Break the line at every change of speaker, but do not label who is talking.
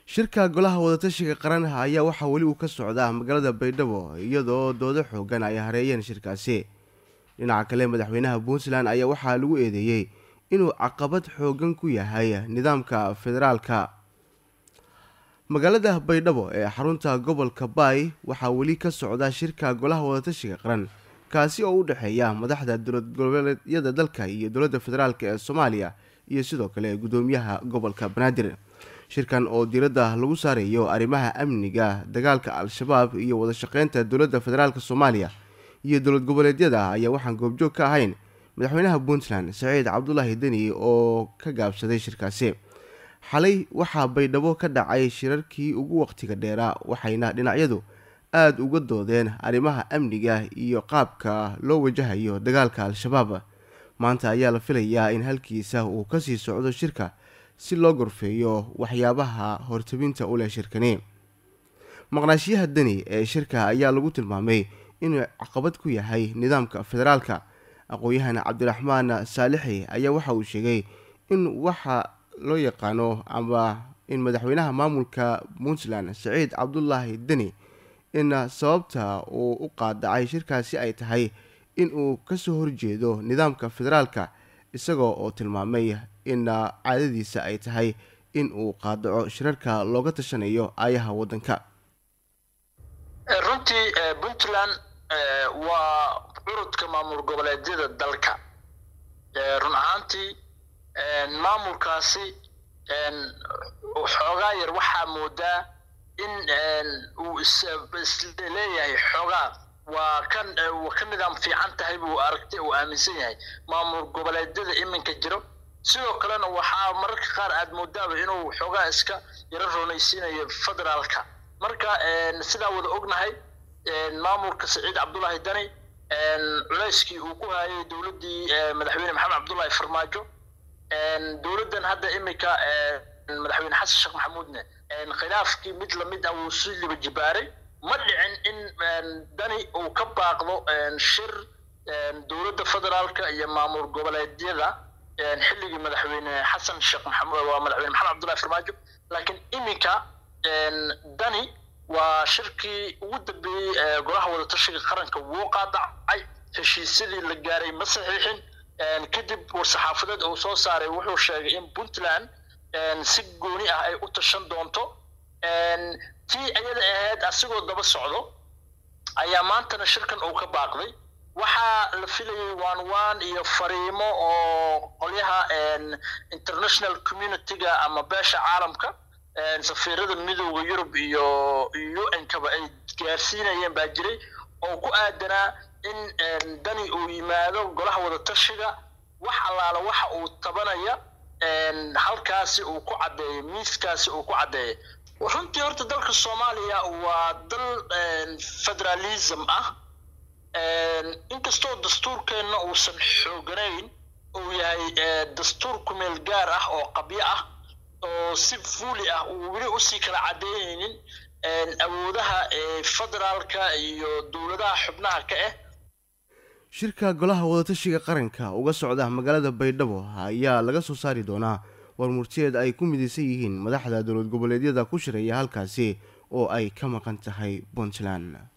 shirka golaha wadatashiga qaranha ayaa waxaa weli uu ka socdaa magaalada baydhabo iyadoo doodo xoogan ay hareeyeen shirkaasi dhinaca kale madaxweynaha puntland ayaa waxaa lagu eedeeyey inuu caqabad xoogan ku yahay nidaamka federaalka magaalada baydhabo ee xarunta gobolka baay waxaa weli ka socda shirka golaha wadatashiga qaran kaasi oo u dhexeeya madaxda dowlad goboleedyada dalka iyo dowladda federaalk ee soomaaliya iyo sidoo kale gudoomiyaha gobolka banaadir shirkan oo diiradda lagu saarayo arrimaha amniga dagaalka al-shabaab iyo wadashaqeynta dowladda federaalk soomaaliya iyo dowlad goboleedyada ayaa waxaan goobjoog ka ahayn madaxweynaha puntland saciid cabdulaahi deni oo ka gaabsaday shirkaasi xalay waxaa baydhabo ka dhacay shirarkii ugu waqtiga dheeraa waxayna dhinacyadu aada uga doodeen arrimaha amniga iyo qaabka loo wajahayo dagaalka al-shabaab maanta ayaa la filayaa in halkiisa uu kasii socdo shirka si loo gorfeeyo waxyaabaha hortabinta u leh shirkani maqnaashiyaha deni ee shirka ayaa lagu tilmaamay inuu caqabad ku yahay nidaamka federaalka aqoon-yahan cabdiraxmaan saalixi ayaa waxa uu sheegay in waxa loo yaqaano ama in madaxweynaha maamulka puntland saciid cabdulaahi deni in sababta uu u qaadacay shirkaasi ay tahay in uu kasoo horjeedo nidaamka federaalka isagoo oo tilmaamay in caadadiisa ay tahay in uu qaadaco shirarka looga tashanayo aayaha waddanka
runtii puntland waa curudka maamul goboleedyada dalka run ahaantii maamulkaasi xoogaa yar waxaa moodaa in uu isleeyahay xoogaa waa kan ka nidaam fiican tahay buu aragtay uu aaminsan yahay maamul goboleedyada iminka jiro sidoo kalena waxaa mararka qaar aad moodaaba inuu xoogaa iska yaro roonaysiinayo federaalka marka sidaa wada ognahay maamulka saciid cabdulaahi dani culayskii uu ku hayay dowladdii madaxweyne maxamed cabdullaahi farmaajo dowladdan hadda iminka madaxweyne xasan sheekh maxamuudne khilaafkii mid lamid ah wuu si liba jibaaray ma dhicin in dani uu ka baaqdo shir dowladda federaalka iyo maamul goboleedyada xilligii madaxweyne xasan sheekh maxamuud waa madaxweyne maxamed cabdullahi farmaajo laakiin iminka dani waa shirkii ugu dambeeyey golaha wadatashiga qaranka wuu qaadacay heshiisyadii la gaaray ma saxiixin kadib war-saxaafadeed uu soo saaray wuxuu sheegay in puntland si gooni ah ay u tashan doonto tii iyada ahayd asigoo daba socdo ayaa maantana shirkan uu ka baaqday waxaa la filayay one one iyo fariimo oo qolyaha international community-ga ama beesha caalamka safiirada midooda yurub iyo u n-kaba ay gaarsiinayeen baa jiray oo ku aadanaa in dani uu yimaado golaha wadatashiga wax allaala waxa uu tabanaya halkaasi uu ku caddeeyo miiskaasi uu ku caddeeyo runtii horta dalka soomaaliya waa dal federalism ah inkastoo dastuurkeenna uusan xooganayn uu yahay dastuur kumeel gaar ah oo qabyo ah oo si fuuli ah uu weli usii kala caddeynaynin awoodaha federaalka iyo dowladaha xubnaha ka ah
shirka golaha wadatashiga qaranka uga socda magaalada baydhabo ayaa laga soo saari doonaa war murtiyeed ay ku midaysan yihiin madaxda dowlad goboleedyada ku shiraya halkaasi oo ay ka maqan tahay puntland